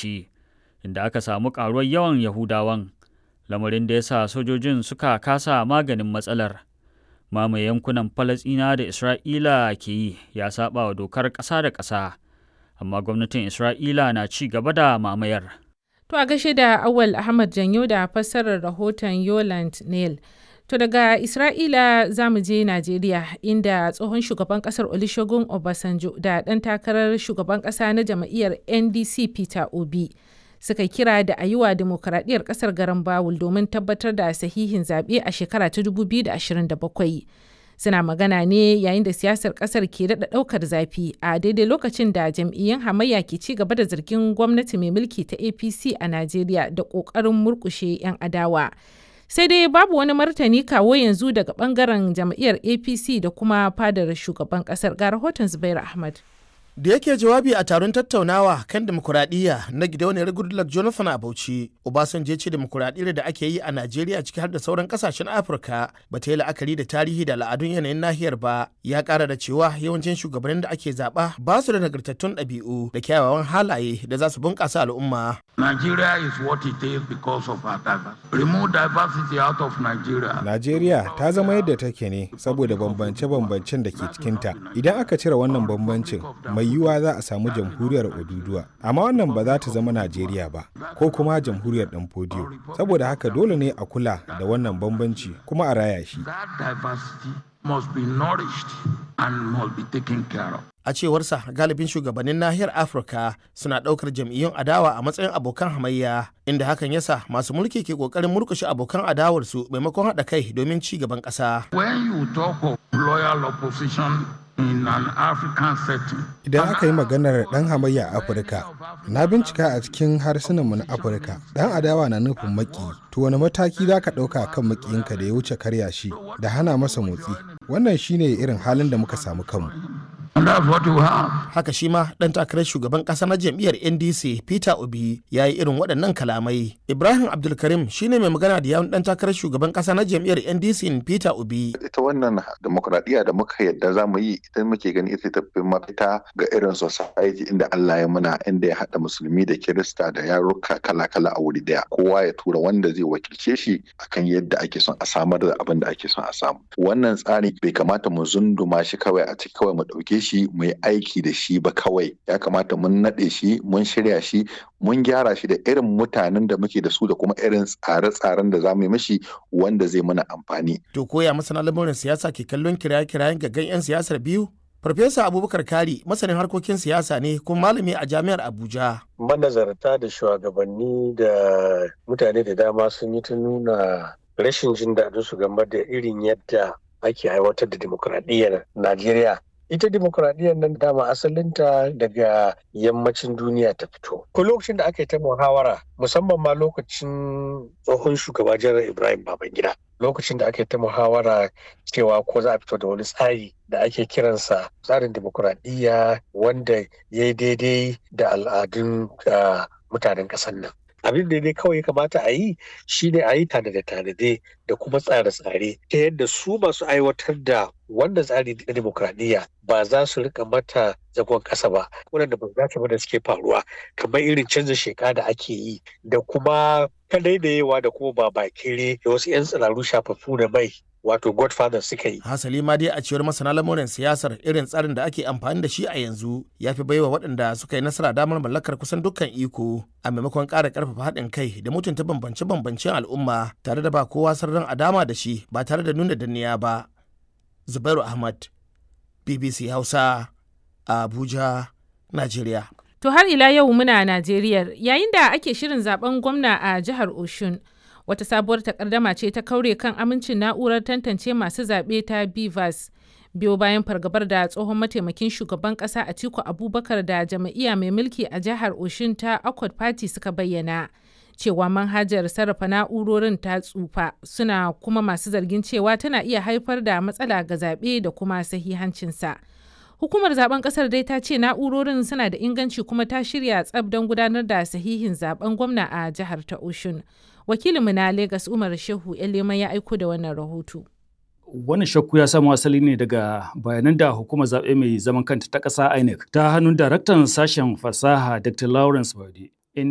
rikici inda aka samu ƙaruwar yawan yahudawan lamarin da ya sa sojojin suka kasa maganin matsalar mamaye yankunan falasɗina da isra'ila ke yi ya saba wa dokar ƙasa da ƙasa amma gwamnatin isra'ila na ci gaba da mamayar To a gaishe da Awal Ahmad Janyo da fassarar rahoton Yoland Neil. To daga Isra'ila za mu je Najeriya inda tsohon shugaban kasar Olusegun Obasanjo da ɗan takarar shugaban ƙasa na jam'iyyar NDC Peter Obi suka kira da a yi wa demokaradiyyar ƙasar garin Bawul domin tabbatar da sahihin zaɓe a shekara ta 2027. Suna magana ne yayin da siyasar ƙasar ke daɗa ɗaukar zafi a daidai lokacin da jam'iyyun hamayya ke ci gaba da zargin gwamnati mai mulki ta APC a Najeriya da ƙoƙarin murƙushe 'yan adawa. sai dai babu wani martani kawo yanzu daga bangaren jam'iyyar apc da kuma fadar shugaban kasar ga rahoton zubair ahmad da yake jawabi a taron tattaunawa kan demokuraɗiyya na gidauniyar goodluck jonathan a bauchi obasanjo ce demokuraɗiyyar da ake yi a najeriya ciki har da sauran kasashen afirka ba ta yi la'akari da tarihi da al'adun yanayin nahiyar ba ya ƙara da cewa yawancin shugabannin da ake zaɓa ba su da nagartattun ɗabi'u da kyawawan halaye da za su bunƙasa al'umma Nigeria is what it is because of our diversity. Remove diversity out of Nigeria. Najeriya ta zama yadda take ne saboda bambance-bambancen da ke cikinta. Idan aka cire wannan bambancin, mai yiwuwa za a samu jamhuriyar Oduduwa. Amma wannan ba za ta zama Najeriya ba, ko kuma jamhuriyar ɗan fodiyo. Saboda haka dole ne a kula da wannan bambanci kuma a raya shi. That diversity must be nourished and must be taken care of. a cewarsa galibin shugabannin nahiyar afirka suna ɗaukar jam'iyyun adawa a matsayin abokan hamayya inda hakan yasa masu mulki ke ƙoƙarin murkushe abokan adawarsu maimakon haɗa kai domin ci gaban ƙasa When you talk of loyal opposition in an African setting, Idan aka yi maganar ɗan hamayya a Afirka, na bincika a cikin harsunanmu na Afirka, ɗan adawa na nufin maki, to wani mataki za ka ɗauka kan makiyinka da ya wuce karya shi da hana masa motsi. Wannan shine irin halin da muka samu kanmu. and that's what you have. haka shi ma ɗan takarar shugaban ƙasa na jam'iyyar ndc peter obi ya yi irin waɗannan kalamai ibrahim abdulkarim shine mai magana da yawun ɗan takarar shugaban ƙasa na jam'iyyar ndc peter obi ita wannan demokradiyya da muka yadda za mu yi ita muke gani ita tafi mafita ga irin society inda Allah ya muna inda ya haɗa musulmi da kirista da yaruka kala-kala a wuri daya kowa ya tura wanda zai wakilce shi akan yadda ake son a samar da abin da ake son a samu wannan tsari bai kamata mu zunduma shi kawai a ciki kawai mu ɗauke shi mu yi aiki da shi ba kawai ya kamata mun naɗe shi mun shirya shi mun gyara shi da irin mutanen da muke da su da kuma irin tsare-tsaren da za mu yi mashi wanda zai mana amfani to koya masana lamurin siyasa ke kallon kiraye-kirayen gaggan 'yan siyasar biyu farfesa abubakar kari masanin harkokin siyasa ne kuma malami a jami'ar abuja manazarta da shugabanni da mutane da dama sun yi ta nuna rashin jin daɗin su game da irin yadda ake aiwatar da dimokuraɗiyyar Najeriya. Ita dimokuraɗiyyar nan dama asalinta daga yammacin duniya ta fito. Ko lokacin da aka yi ta muhawara musamman ma lokacin tsohon shugaba janar Ibrahim Babangida. Lokacin da aka yi ta muhawara cewa ko za a fito da wani tsari da ake kiransa tsarin dimokuraɗiyya wanda ya yi daidai da al'adun mutanen ƙasar nan. abin da dai kawai kamata a yi shine a yi tanade-tanade da kuma tsare-tsare ta yadda su masu aiwatar da wannan tsari na demokradiyya ba za su rika mata zagon ƙasa ba waɗanda ba za ba da suke faruwa kamar irin canza sheka da ake yi da kuma kadaidayewa da kuma ba bakire da wasu 'yan tsiraru shafaffu da mai wato godfather suka yi. hasali ma dai a cewar masana lamurin siyasar irin tsarin da ake amfani da shi a yanzu ya fi baiwa waɗanda suka yi nasara damar mallakar kusan dukkan iko a maimakon ƙara ƙarfafa haɗin kai da mutunta bambance-bambancen al'umma tare da ba kowa sirrin a dama da shi ba tare da nuna danniya ba zubairu ahmad bbc hausa abuja najeriya To har ila yau muna Najeriya yayin da ake shirin zaben gwamna a jihar Oshun. Wata sabuwar takardama ce ta kaure kan amincin na'urar tantance masu zaɓe ta Bivas. Biyo bayan fargabar da tsohon mataimakin shugaban ƙasa Atiku Abubakar da jam'iyya mai mulki a jihar Oshun ta Accord Party suka bayyana. Cewa manhajar sarrafa na'urorin ta tsufa suna kuma masu zargin cewa tana iya haifar da matsala ga zaɓe da kuma sahihancinsa. Hukumar zaben kasar dai ta ce na'urorin suna da inganci kuma ta shirya tsab don gudanar da sahihin zaben gwamna a jihar ta Oshun. Wakilinmu na Legas Umar Shehu Elema ya aiko da wannan rahoto. Wannan shakku ya samo asali ne daga bayanan da hukumar zaɓe mai zaman kanta ta ƙasa INEC ta hannun daraktan sashen fasaha Dr. Lawrence Bade